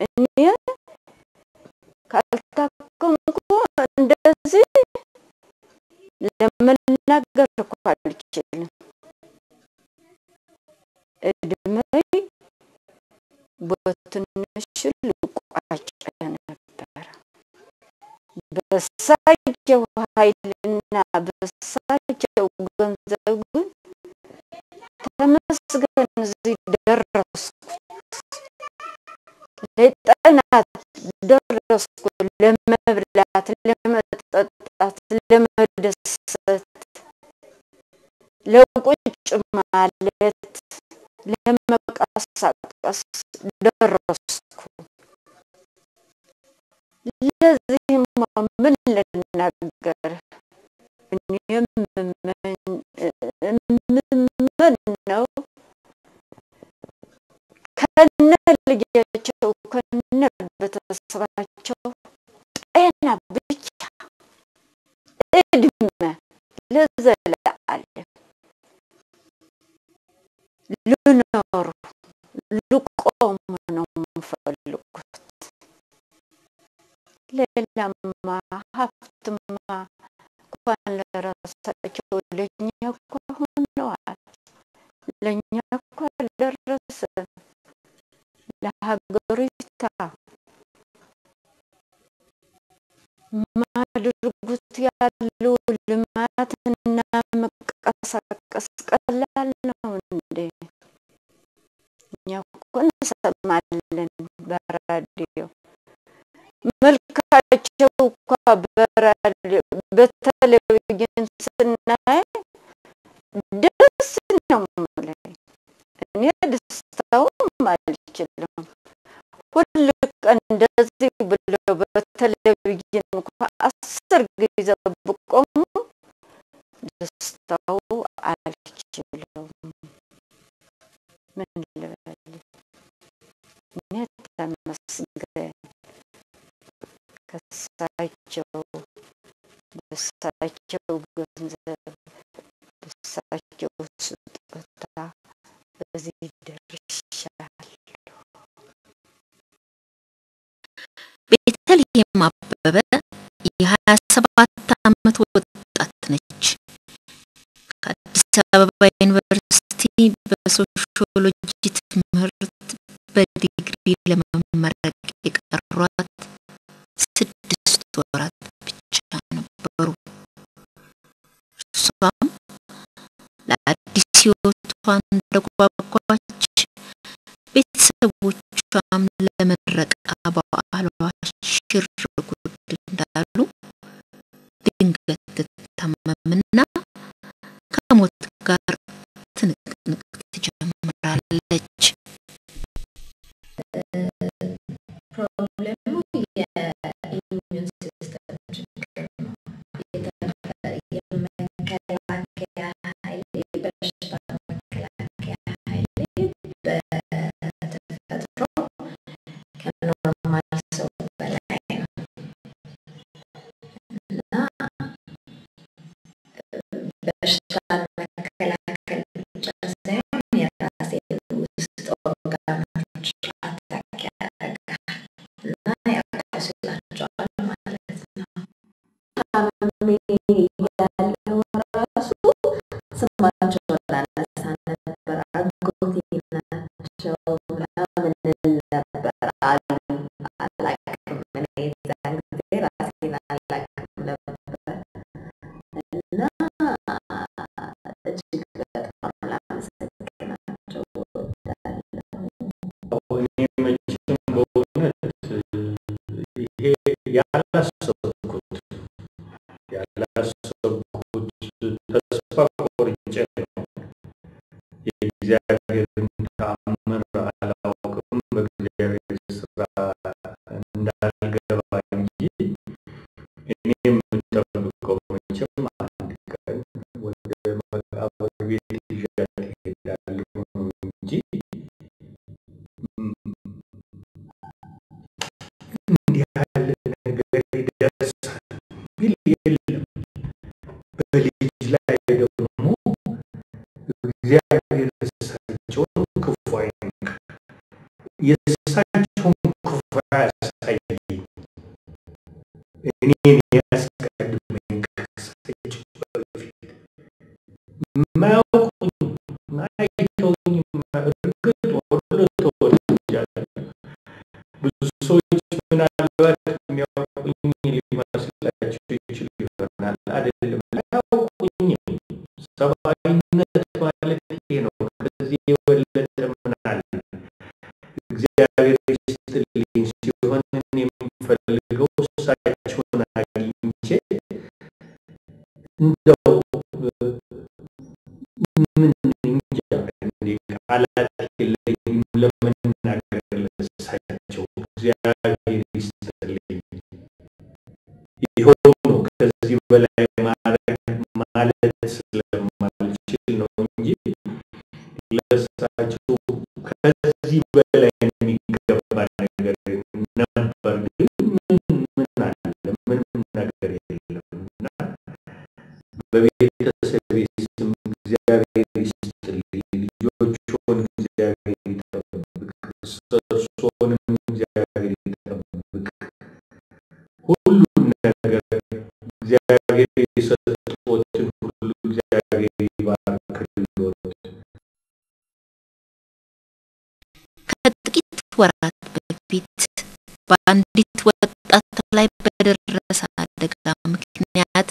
እኔ ካልታከምኩ እንደዚህ ለመናገር እኮ አልችልም። እድሜ በትንሹ ልቋጭ ነበረ። በሳቸው ኃይልና በሳቸው ገንዘብ ግን ተመስገን እዚህ ደረስኩ። ለጠናት ደረስኩ። ለመብላት፣ ለመጠጣት፣ ለመደሰት፣ ለቁጭ ማለት፣ ለመንቀሳቀስ ደረስኩ። ለዚህማ ምን ልናገር? እኔ የምመኘው ከነ ልጃቸው ከነ ቤተሰባቸው ጤና ብቻ እድሜ ለዘለዓለም ልኖሩ ልቆሙ ነው የምፈልጉት። ሌላማ ሀብትማ እንኳን ለራሳቸው ለእኛ እኮ ሆነዋል። ለእኛ እኮ አልደረሰም። ለሀገሪቷ ማድርጉት ያለው ልማትና መቀሳቀስ ቀላል ነው እንዴ? እኛ እኮ እንሰማለን በራዲዮ መልካቸው እኳ በራዲዮ በቴሌቪዥን ስናይ ደስ ነው የምለኝ። እኔ ደስታውም አልችልም። ሁል ቀን እንደዚህ ብለው በቴሌቪዥን እንኳ አስር ጊዜ ብቆሙ ደስታው አልችለውም። ምን ልበል? እኔ ተመስገን ከሳቸው በሳቸው ገንዘብ በሳቸው ስጦታ በዚህ ደርሻለሁ። ቤተልሔም አበበ የሀያ ሰባት ዓመት ወጣት ነች። ከአዲስ አበባ ዩኒቨርሲቲ በሶሺዮሎጂ ትምህርት በዲግሪ ለመመረቅ የቀሯት ስድስት ወራት ብቻ ነበሩ። እሷም ለአዲስ ሕይወቷ እንደጓጓች ቤተሰቦቿም ለምረቃ በዓሏ ሽር ጉድ እንዳሉ ድንገት ትታመምና ከሞት ጋር ትንቅንቅ ትጀምራለች። ፕሮብለሙ የኢሚዩን ሲስተም ችግር ነው። የመከላከያ ኃይል የበሽታ መከላከያ ኃይል በተፈጥሮ ከኖርማል ሰው በላይ ነው እና በሽታን መከላከል ብቻ ሳይሆን የራሴን ውስጥ ኦርጋኖች አታክ ያደርጋል እና ያቆስላቸዋል ማለት ነው። ታምሜ ያለው ራሱ ስማቸውን ላነሳ ነበር። አጎቴ ናቸው ምናምን እል ነበር አሉ። አላቅም እኔ የዛን ጊዜ ራሴን አላቅም ነበር እና እጅግ በጣም ላመሰግናቸው እወዳለሁ። እኔ መቼም በእውነት ይሄ ያላሰብኩት ያላሰብኩት ተስፋ ቆርጬ ነው። የእግዚአብሔርን ተአምር አላውቅም፣ በእግዚአብሔር ስራ እንዳልገባ እንጂ እኔ የምጠብቀው መቼም አንድ ቀን ወደ መቃብር ቤት ይዣት እሄዳለሁ እንጂ እንዲህ ያለ ነገር ይደርሳል ቢል የለም። በልጅ ላይ ደግሞ እግዚአብሔር እሳቸውን ክፉ አይንካ። የእሳቸውን ክፉ እኔን ያስቀድመኝ ከሳቸው በፊት የማያውቁኝ አይተውኝ እርግጥ ወሎ ተወልጃለሁ። ብዙ ሰዎች ምናልባት የሚያውቁኝ ሊመስላቸው ይችል ይሆናል። አይደለም፣ አያውቁኝም። ሰብአዊነት ማለት ይሄ ነው። ከዚህ የበለጠ ምን አለ? እግዚአብሔር ይስጥልኝ ሲሆን እኔ የምፈልገው እሳቸውን አግኝቼ እንደው ምን እንጃ እንዴ ቃላት የለኝም ለመናገር ለእሳቸው እግዚአብሔር ይስጥልኝ። ይኸው ነው። ከዚህ በላይ ማድረግ ማለት ስለማልችል ነው እንጂ ለእሳቸው ከዚህ በላይ የሚገባ ነገር ነበር፣ ግን ምን ምን አለ? ምንም ነገር የለም እና በቤተሰቤ ስም እግዚአብሔር ይስጥልኝ፣ ልጆችዎን እግዚአብሔር ይጠብቅ፣ እርሶንም እግዚአብሔር ይጠብቅ። ሁሉም ነገር እግዚአብሔር የሰጠዎትን ሁሉ እግዚአብሔር ይባርክልዎት። ከጥቂት ወራት በፊት በአንዲት ወጣት ላይ በደረሰ አደጋ ምክንያት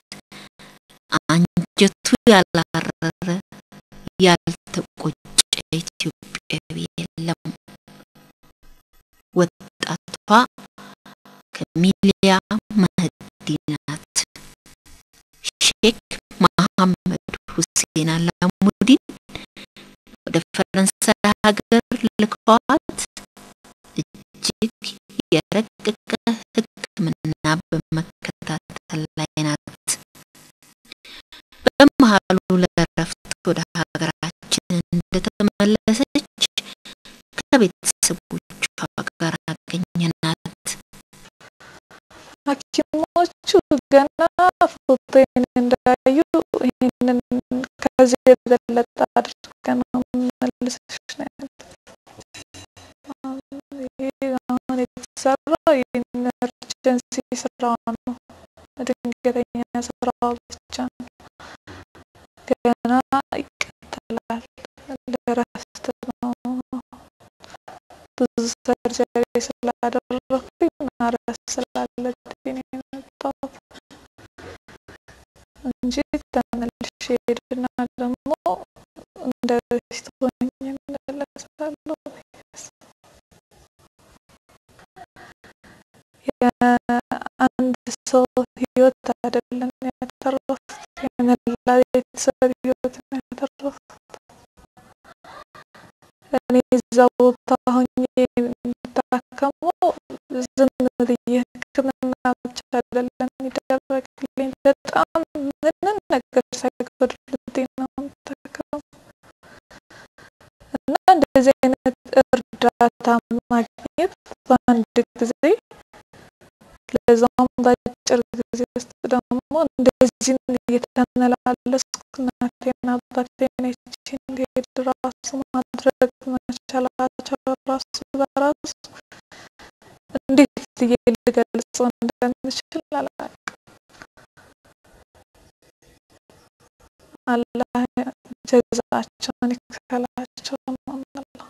አንጀቱ ያላረረ ያልተቆጨ ኢትዮጵያዊ የለም። ወጣቷ ከሚሊያ መህዲ ናት። ሼክ መሐመድ ሁሴን አላሙዲን ወደ ፈረንሳይ ሀገር ልከዋት እጅግ የረቀቀ ሕክምና በመከታተል ላይ ናት። በመሃሉ ለእረፍት ወደ ሀገራችን እንደተመለሰች ከቤተሰቦቿ ጋር አገኘናት። ሐኪሞቹ ገና ፎቶዬን እንዳዩ ይህንን ከዚህ የበለጠ አድርገን ነው የምንመልስሽ ነው ያሉት። ይህ አሁን የተሰራው የኢመርጀንሲ ስራ ነው፣ ድንገተኛ ስራው ብቻ ነው። ገና ይቀጥላል። ለእረፍት ነው ብዙ ሰርጀሪ ስላደረኩኝ ማረፍ ስላለብኝ ነው የመጣሁት እንጂ ተመልሼ ሄድና ደግሞ እንደ በፊት ሆኜ እመለሳለሁ። የአንድ ሰው ህይወት አይደለም ያተረፉት፣ የመላ ቤተሰብ ህይወት ነው ያተረፉት። እኔ እዛ ቦታ ሆኜ የምታከመው ዝም ብዬ ሕክምና ብቻ አይደለም የሚደረግልኝ፣ በጣም ምንም ነገር ሳይጎድልብኝ ነው የምታከመው እና እንደዚህ አይነት እርዳታ ማግኘት በአንድ ጊዜ ለዛም በአጭር ጊዜ ውስጥ ደግሞ እንደዚህ እየተመላለስኩ እናቴና አባቴን አይቼ እንዲሄድ ራሱ ማድረግ መቻላቸው ራሱ በራሱ እንዴት ብዬ ልገልጸው እንደምችል አላውቅም። አላህ ጀዛቸውን ይክፈላቸው ነው የምለው።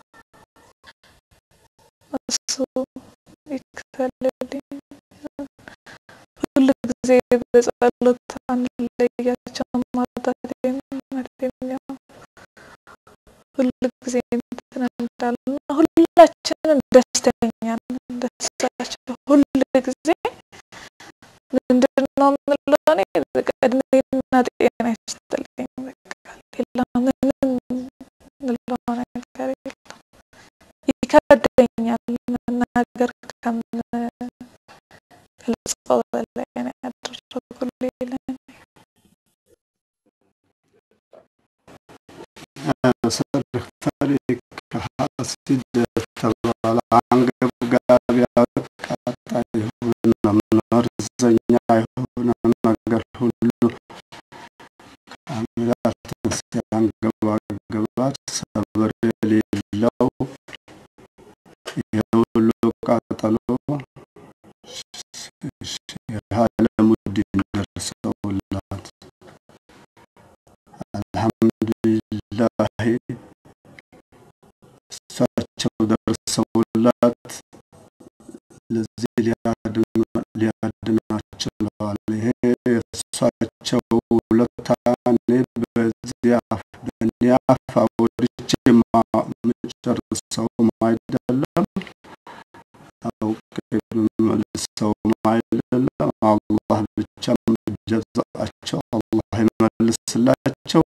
እሱ ይክፈልልኝ። ሁል ጊዜ በጸሎት አንለያቸውም። አባቴም እናቴም ሁል ጊዜ እንትን እንዳሉ ሁላችንም ደስተኛ ነን። ደስታቸው ሁል ጊዜ ምንድን ነው የምለው እኔ በቃ እድሜና ጤና ይስጥልኝ። በቃ ሌላ ምንም ምለው ነገር የለም። ይከብደኛል መናገር ከምገልጸው በላይ ነው ያደረጉልኝ ለእኔ። ሰርፈሪ ከሐሲድ የተባለ አንገብጋቢ አቃጣይ የሆነ መርዘኛ የሆነ ነገር ሁሉ ካሜራትን ሲያንገባግባት ሰብር የሌለው የሁሉ ቃጠሎ የዓለም ለዚህ ሊያድናቸው ችለዋል። ይሄ የእሳቸው ውለታ እኔ በዚህ አፍ በእኔ አፍ አወድቼ የምጨርሰውም አይደለም፣ አውቄ የምመልሰውም አይደለም። አላህ ብቻ ጀዛቸው አላህ ይመልስላቸው።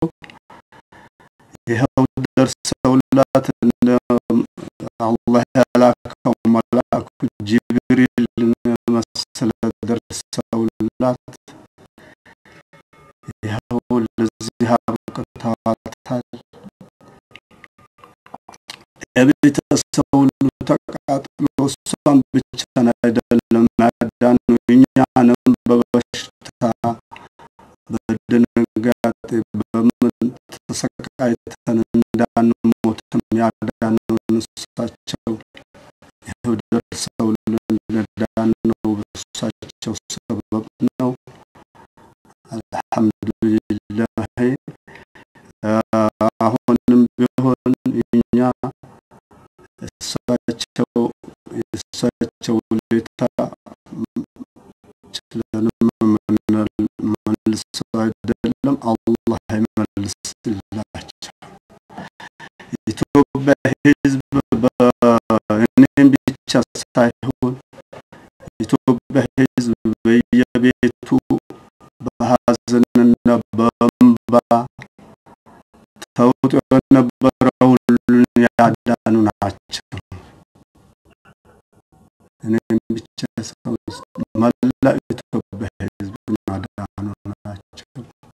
ይኸው ደርሰውላት እንደ አላህ ያላከው መልአኩ ጅብሪልን መሰለ ደርሰውላት ይኸው ለዚህ አብቅተዋታል። የቤተሰብ ሁሉ ተቃጥሎ እሷን ብቻን አይደለም ያዳኑ እኛንም በበሽታ በድንጋጤ በምን ተሰቃይተን እንዳንሞትም ያዳኑን እሳቸው ይኸው ደርሰውልን ለዳነው በእሳቸው ሰበብ ነው። አልሐምዱሊላህ። አሁንም ቢሆን እኛ እሳቸው የእሳቸው ውለታ ችለንም መልሰው አይደለም አላህ ይመልስላቸው። ኢትዮጵያ ሕዝብ እኔም ብቻ ሳይሆን ኢትዮጵያ ሕዝብ በየቤቱ በሐዘንና በእንባ ተውጦ የነበረ ሁሉን ያዳኑ ናቸው። እኔም ብቻ ሰው መላ ኢትዮጵያ ሕዝብ ያዳኑ ናቸው።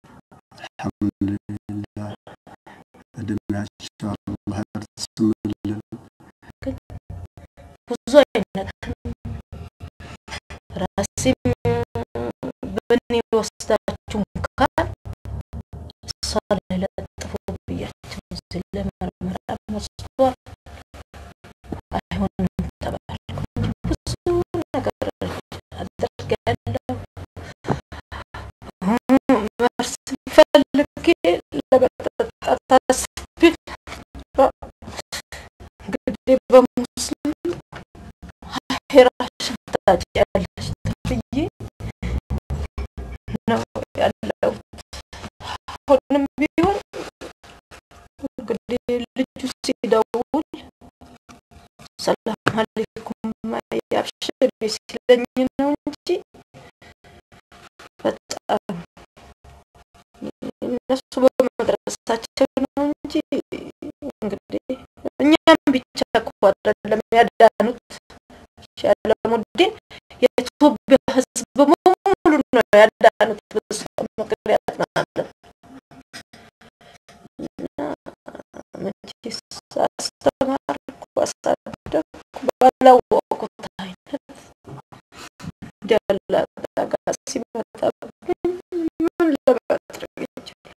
አልሐምዱሊላህ እድሜያቸው አላህ ያርዝምልን። ብዙ አይነት ራሴም በእኔ ወስዳችሁ ካል እሷ ላይ ለጥፎ ብያቸው እዚህ ለምርመራ ወስዷል። አይሆንም ተባልኩ። ብዙ ነገር አድርጌያለሁ። መርስ ፈልጌ ለመጠጣት አስቤ እንግዲህ በሙስሊም ሄራሽን ታጭያለሽ ተብዬ ነው ያለው። አሁንም ቢሆን እንግዲህ ልጁ ሲደውል ሰላም አለይኩም ያብሽር ሲለኝ ነው እንጂ በጣም እነሱ በመድረሳቸው ነው እንጂ እንግዲህ እኛም ብቻ እኮ አይደለም ያዳኑት ሻለሙዲን የኢትዮጵያ ሕዝብ በሙሉ ነው ያዳኑት በሷ ምክንያት ማለት ነው። እና መቼስ አስተማርኩ፣ አሳደግኩ ባላወቁት አይነት እንዲያለ አደጋ ሲመጣብኝ ምን ለማድረግ ይችላል?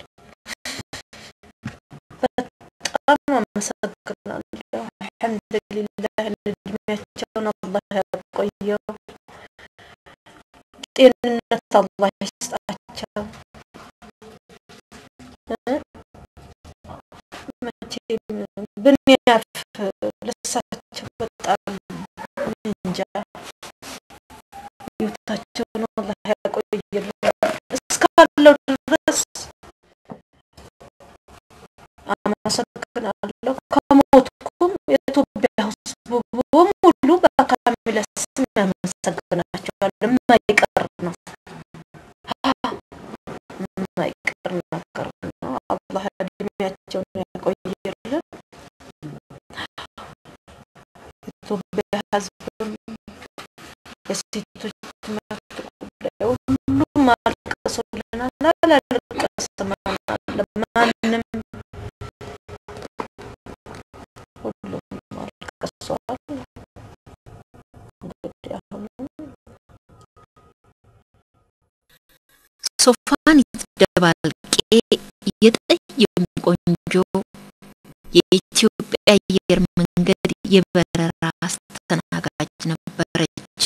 በጣም አመሰግናለሁ። አልሐምዱሊላህ እድሜያቸውን አላህ ያቆየው፣ ጤንነት አላህ ይስጣቸው። እ መቼም ብንያፍ ለሳቸው በጣም እንጃ ህይወታቸውን አላህ ያቆየልን እስካለው ድረስ አመሰግናለሁ። ከሞትኩም የኢትዮጵያ ህዝብ በሙሉ በካሚለ ስም ያመሰግናቸዋል። የማይቀር ነው የማይቀር ነገር ነው። አላህ እድሜያቸውን ያቆይልን። የኢትዮጵያ ህዝብም የሴቶች መብት ጉዳይ ሁሉም አልቅሶልናል። አላለቀሰም ማንም ሁሉም አልቅሷል። እንግዲህ አሁንም ሶፋኒት ደባልቄ የጠየሙ ቆንጆ የኢትዮጵያ አየር መንገድ የበረራ አስተናጋጅ ነበረች።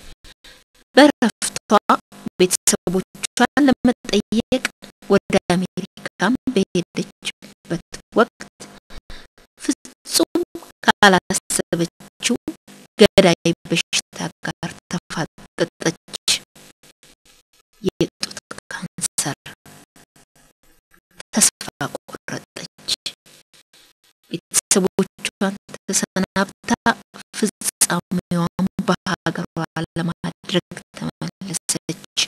በረፍቷ ቤተሰቦቿን ለመጠየቅ ወደ አሜሪካም በሄደችበት ወቅት ፍጹም ካላሰበችው ገዳይ በሽታ ቤተሰቦቿን ተሰናብታ ፍጻሜዋን በሀገሯ ለማድረግ ተመለሰች።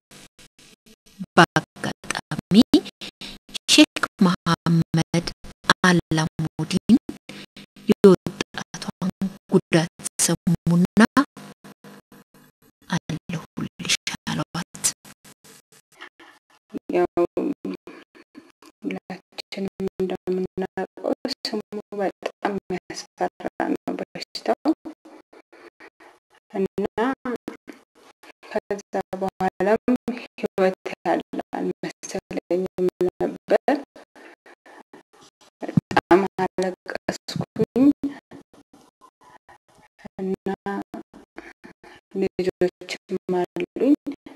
በአጋጣሚ ሼክ መሐመድ አላሙዲን የወጣቷን ጉዳት ሰሙና አለሁልሽ አሏት። ያው ሁላችንም እንደምናውቀው ስሙ በጣም የሚያስፈራ ነው በሽታው እና ከዛ በኋላም ህይወት ያለ አልመሰለኝም ነበር። በጣም አለቀስኩኝ እና ልጆችም አሉኝ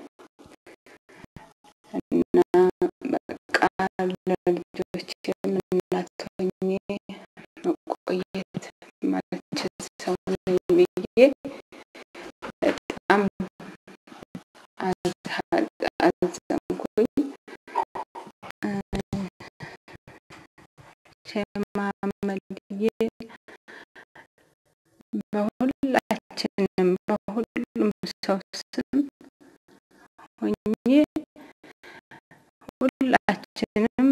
እና በቃ ለልጆችም እናት ሆኜ መቆየት ማልችል ሰው ነኝ ብዬ በጣም አዝ- አዘንኩኝ። ሸማመልዬ በሁላችንም በሁሉም ሰው ስም ሆኜ ሁላችንም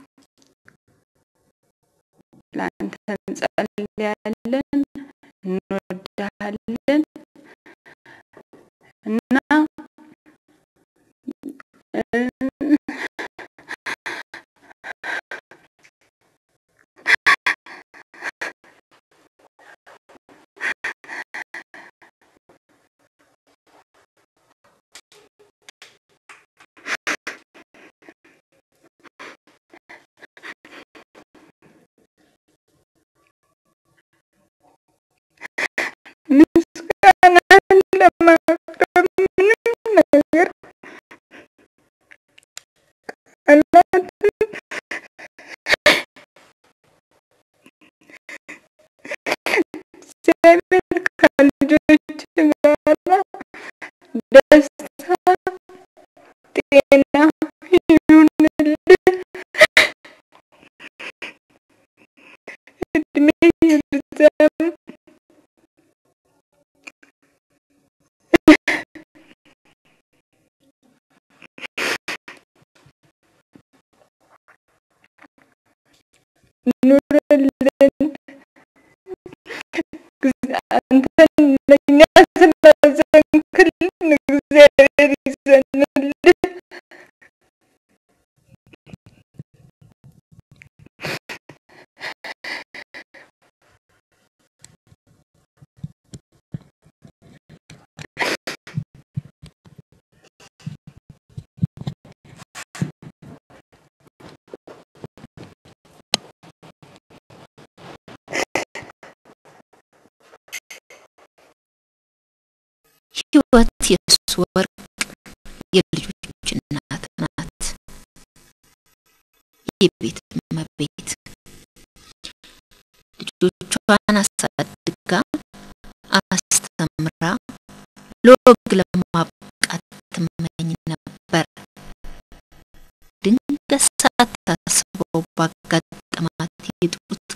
ለአንተ እንጸልያለን፣ እንወድሃለን እና እ ምስጋናን ለማቅረብ ምንም ነገር ቃላትን እግዚአብሔር ከልጆች ጋራ ደስታ ጤና ይሁንልህ፣ እድሜ ይርዘም። ኑርልን። ግዝ- አንተን ለእኛ ስላዘንክልን እግዚአብሔር ይዘንልህ። ህይወት የእሱ ወርቅ የልጆች እናት ናት። የቤት እመቤት ልጆቿን አሳድጋ አስተምራ ለወግ ለማብቃት ትመኝ ነበር። ድንገት ሳታስበው ባጋጠማት የጡት